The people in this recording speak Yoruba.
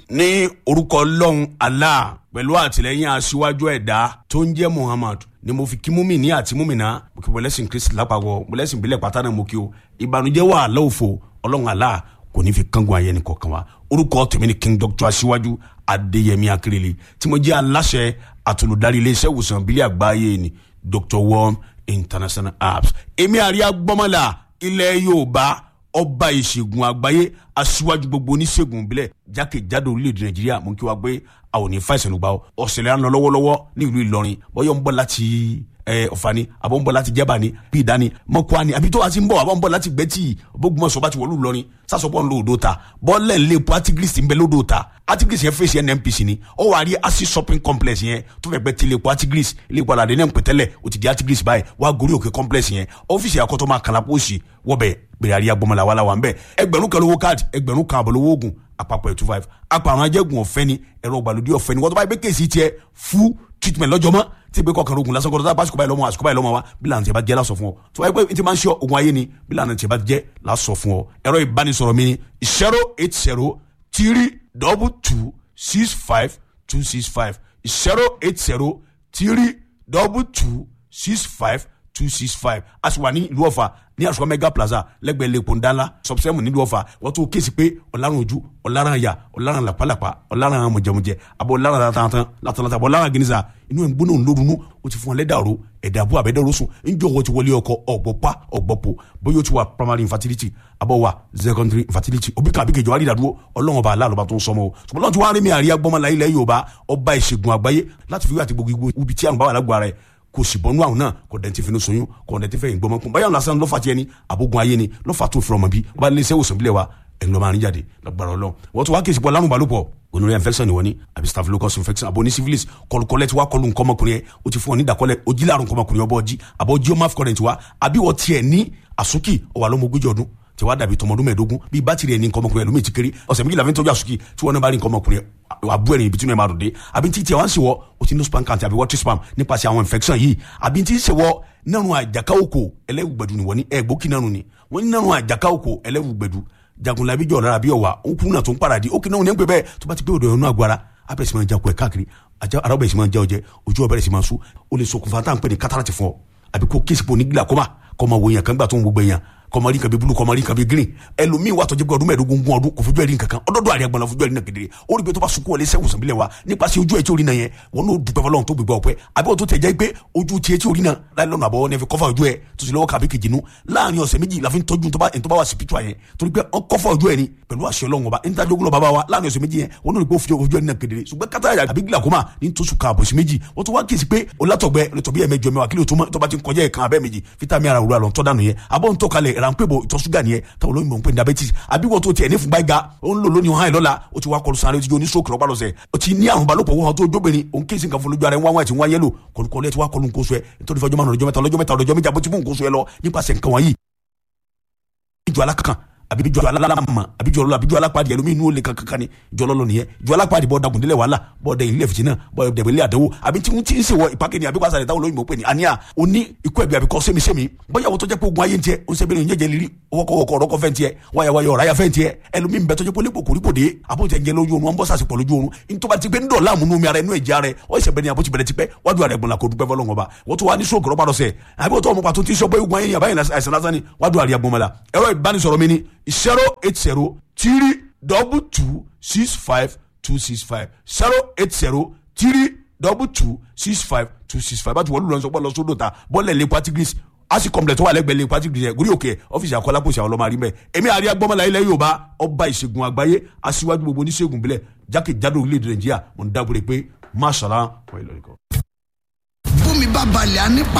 ní orúkọ ọlọ́run allah pẹ̀lú àtìlẹ́yìn aṣíwájú ẹ̀dá tó ń jẹ́ muhammad ni mo fi kí múmi ní àti múmi náà mo kí mọ̀lẹ́sìn kristi lápapọ̀ mọ̀lẹ́sìn ìbílẹ̀ pátá náà mo kí o ìbànújẹ́ wà lọ́wọ́fọ̀ ọlọ́run allah kò ní fi kángun ayé ni kọ̀ọ̀kan wa orúkọ tèmi ni king doctor aṣíwájú adéyẹmí akérèlé tí mo jẹ́ aláṣẹ àtolùdarí iléeṣẹ́ ìwòsàn ìbílẹ̀ àgbáyé ni dr worm international apps èmi àríyá gbọ́mọ̀lá ilẹ̀ yorùbá ọba ìṣègùn àgbáyé aṣíwájú gbogbo oníṣègùn ìbílẹ̀ jákèjádò orílẹ̀-èdè nàìjíríà mú kí wá gbé àwọn òní fàìsàn lùgbà ọ̀sẹ̀lẹ̀ à ń lọ lọ́wọ́lọ́wọ́ ní ìlú ìlọrin bọ́yọ̀ ń bọ̀ láti ọ̀fà ni àbọ̀ ń bọ̀ láti jẹ́bà ni bí ìdá ni mọ́kúá ni àbí tó wá sí ń bọ̀ àbọ̀ ń bọ̀ láti gbẹ́tì bógunmọ̀sọ̀ bá ti wọ̀lú ìlọrin sásọpọ̀ ń lo odò ta bọ́ọ̀lẹ̀ ń lé epo artigris ń bẹ lódò ta artigris yẹn fèsì nnpc ni ó wà á rí asi shopping complex yẹn tó fẹ́ gbẹ́ tilẹ̀ epo artigris ilé ìpàdé àdéhùn pẹ̀tẹ́lẹ̀ ó ti di artigris báyìí wà á gorí òkè complex yẹn ọ́fíìsì àkọ́tọ́ máa kàlà pósì wọ́bẹ̀ gbèrè àríyá gbọmọlá wàhálà wà ń bẹ̀ ẹgbẹ̀rún kan lówó káàdì ẹgbẹ̀rún kan àbọ̀ lówó oògùn àpapọ̀ ẹ̀ two five àpàrọ̀ ajẹ́gun ọ̀fẹ́ ni ẹ̀rọ ìgbàlódé ọ̀fẹ́ ni wọ́n tó bá yẹ pé kéèsì tiẹ̀ fún treatment lọ́jọ́ mọ́ tí ìgbé kọkànlá ogun lásán kọ́ńtà báṣukọ̀ báyìí lọ́mọ àṣukọ̀ báyìí lọ́mọ wa bí lànà tí a bá jẹ́ lásọ fún ọ tí wọ́n yẹ pé tí máa ń ṣe ogun ayé ni bí lànà tí a bá jẹ́ lásọ fún ọ ẹ̀rọ ìbánisọ̀rọ̀ mi ni zero eight zero three double two six five two six five zero eight zero three double two six five two six five a sì wà ní ìlú ọ̀fà ní àṣùkọ mega plaza lẹ́gbẹ̀ẹ́ lẹ́kọ̀ọ́ ńdánlá sọ̀bùsẹ́mù nílùú ọ̀fà wọ́n tún kéèsì pé ọ̀làrán ojú ọ̀làrán àyà ọ̀làrán làpálàpá ọ̀làrán mọ̀jẹ̀mọ̀jẹ̀ àbọ̀ ọ̀làrán látàntàn látàntàn àbọ̀ ọ̀làrán gínísà inú ẹ̀ ń gbóná ńlórunú ó ti fún ọ lẹ́dàrú ẹ̀dà àbú àbẹ́dẹ́rú sùn ńjọ́ wọ́n ti wọlé ọkọ ọ̀gbọ̀pá ọ̀gbọ̀pọ̀ bóyá ó ti wà primary infertility àbọ̀ wà secondary infertility òbí kan àbíkejì wà rí ìdádúró ọlọ́run ọba aláàlọ́ba tó ń sọmọ o ṣùgbọ́n lọ́n ti wá rí mi àríyá gbọ́mọlá ilẹ̀ yorùbá ọba ìṣègùn àgbáyé láti fi wí àti gbogbo ibi tí àrùn bá wà lágbo ara ẹ̀ kò sì bọ́nú àwọn náà kò dẹ̀ ti fi ní soyún kò dẹ̀ ti fẹ́ ìgbọ́mọ kún báyọ̀ lásán lọ́fà tiẹ̀ ni àbógun ayé ni lọ́fà tó fi ọmọ bí wọ́n bá lé iṣẹ́ òsàn bílẹ̀ wa ẹ̀yin lọ́ọ́ máa ń jáde lọ́gbàrọ̀ lọ. wọ́n tún wá kí ìsìnkú alárùn balùpọ̀ gonorrhea infection ni wọ́n ní àbí staphylococcus infection àbò ní syphilis kọlùkọlẹ̀ tí wàá kọlù nkọ́mọkùnrin yẹn o ti fún ọ ní ìdàkọlẹ̀ ojí láàrùn nkọ́mọkùnrin ọbọ̀ ọjí àbọ̀ ojí ọmọ afcurrent wa àbí wọ́n tiẹ̀ ní àsúkì ọwà lọ́mọ ogójì ọdún tí wàá dàbí tọmọdún mẹ́ẹ̀ẹ́dógún bíi bátìrì ẹni nkọ́mọkùnrin ẹlòmíì ti kéré ọ̀sẹ̀ méjìlá fi ń tọ́jú àsúkì tí wọ́n náà bá rí nkọ́mọkùnrin àbú ẹ̀rìn ibi tí wọ́n máa dùn dé àbí tí tiẹ̀ wá ń ṣe wọ́ o ti ní spam count àbí water spam nípasẹ̀ àwọn infection yìí àbí tí ń ṣe wọ́ nínú àjàká òkò ẹlẹ́wùgbẹ̀dù ni wọ́n ní ẹ̀gbókì náà ni wọ́n ní nínú àjàká òkò ẹlẹ́wùgbẹ̀dù jagunlabi jọ̀ lára bí ọ̀wà òkú náà tó ń paradì ó kì náà ní pẹ́ bẹ́ẹ̀ tó bá ti pé òdò ẹ̀rọ àgbára abẹ́rẹ́ sì máa jakọ̀ ẹ̀ káàkiri ara ọbẹ̀ sì máa jẹ́ ọjẹ́ ojú ọbẹ̀rẹ̀ sì máa sú ó lè ṣokùnfà tá à ń pè ní kátàràtì fún ọ àbí kó kéèsì pò ní glaucoma kọ́ máa wo èèyàn kan gbà tó ń gbogbo èèyàn kọmọrí nǹkan bíi bulu kọmọrí nǹkan bíi green ẹlòmíín wà tọjú pé ọdún mẹ́ẹ̀ẹ́dógún gún ọdún kò fojú ẹ̀rí nǹkan kan ọdọọdọ àrẹ agbọnla fojú ẹ̀rí náà kedere ó rí pé tó bá sunkún wọlé sẹ́wọ̀n sàbílẹ̀ wa nípasẹ̀ ojú ẹ̀ tí orí náà yẹn wọn n'o dùpẹ́ fọlọ́run tó gbégbá ọpẹ́ àbí wọn tó tẹ̀ jẹ́ pé ojú tiẹ̀ tí orí náà láì lọ́nà àbọ̀ ní ẹ fi kọ́fà ojú ẹ̀ tó sì lọ́wọ́ kàbí kejì nu láàrin ọ̀sẹ̀ méjì la fi ń tọ́jú tó bá wà spiritual yẹn torí pé wọn kọ́fà ojú ẹ̀ ni pẹ̀lú àṣẹ Ọlọ́run ọba níta jogun lọ bàbá wa láàrin ọ̀sẹ̀ méjì yẹn wọn n'o rí pé ó fi ojú ẹ̀ náà kedere ṣùgbọ́n kátà àbí glaucoma ní tó sùn kan àbọ̀sí méjì wọ́n tún wá kíyèsí pé olátọ̀gbẹ́ olùtọ̀bí ẹ̀ mẹ́jọ mẹ́wàá kílò tó bá ti ń kọjá ẹ̀kan abẹ́ méjì fítàmì ara òwúrọ̀ àlọ́ ń tọ́ dànù yẹn àbọ̀ ń tọ́ kalẹ̀ ránpẹ́ ìtọ̀ ṣúgà nìyẹn táwọn olóyìnbó ń pè ní diabetes àbí wọ́n tó tiẹ̀ ní fúnpá ga ó ń lò lónìí hàn lọ́la ó ti wá kọlu sáré ó ti jó ní stroke lọ́pàá lọ́sẹ̀ ó ti ní àrùn balòpọ̀ wọ́n tó jóbìnrin òun kéésì nǹkan fún lójú ara ẹ̀ wọ́n wá ti wọ́n yẹ́lò kọlùkọlù ẹ̀ ti wá kọlu nǹkan oṣù ẹ̀ nítorí fọjọ́ márùn ọjọ́ mẹ́ta ọjọ́ mẹ́ta ọjọ́ méjì àbótí fún nǹkan oṣù ẹ̀ lọ nípasẹ̀ nǹkan wọ̀nyí. ìjọ alákankan àbí ìjọ alámà àbí ìjọ ọlọ́lọ́ àbí ìjọ alápàdé ẹlòmíì inú olè kankan ni ìjọ ọlọ́lọ́ nìyẹn ìjọ alápàdé bọ́ dagun délẹ̀ wàhálà bọ́ dẹ̀ ilé fìtínà bọ́ dẹ̀ ilé àdánwò àbí tí ń tí ń sèwọ ìpàkẹ́ ni àbí wàásà rẹ̀ táwọn olóyìnbó pè ní àníyà oní ikú ẹ̀bí àbí kọ́ sẹ́mi sẹ́mi bóyá wọ́n tó jẹ́ pé ogun ayé ń tiẹ̀ ó ń sẹ́bẹ̀rẹ̀ ìyẹ́jẹ̀ lírí ọwọ́kọ̀wọ́kọ̀ ọ̀rọ̀kọ̀ fẹ́ ń tiẹ̀ wáyàwáyà ọ̀ráyà fẹ́ ń tiẹ̀ ẹlòmíì ń bẹ tó jẹ́ pé lépò kòrípò dé àbójẹ jẹ lójú oorun wọn bọ́ sàṣepọ̀ lójú oorun ní tó bá ti gbé ń dọ̀ láàmú nú mi ara inú ẹ̀jẹ̀ ara ẹ̀ ọ́ ìṣẹ̀ bẹ́ẹ̀ ni àbójì bẹ̀rẹ̀ ti pẹ́ wájú ara ẹ̀gbọ́n la kò dúpẹ́ fọlọ́ngàn ọba wọ́n tó wá ní stroke rọ́pàá lọ́sẹ̀ àbí wọ́n tó ọmọ pàtó tí sọ pé ogun ayé yàbá yẹn àìsàn lásán ni wájú ara ẹ̀gbọ́n mọ́la ẹ̀rọ ìbánisọ̀rọ̀ mi ni zero eight zero three double two six five two six five zero eight zero three double two six five two six five bájú wọ́n lù lọ́sọ̀ pọ̀ lọ́sọ̀dọ̀ ta bọ́ọ̀lẹ̀ lè patigris asi complex tó wà lẹ́gbẹ̀ẹ́ lè patigris yẹn gúrí òkè ọ́fíìsì àkọlápòsì àwọn ọlọ́mọ àrímẹ̀ èmi àríyá gbọ́mọlá ilẹ̀ Yorùbá ọba ìṣègùn àgbáyé aṣíwájú gbogbo oníṣègùn bílẹ̀ jákèjádò orílẹ̀-èdè Nàìjíríà mo ń dábòrè pé máṣàlá wọ́n ìlọrin kan. bómi bá balẹ̀ á nípa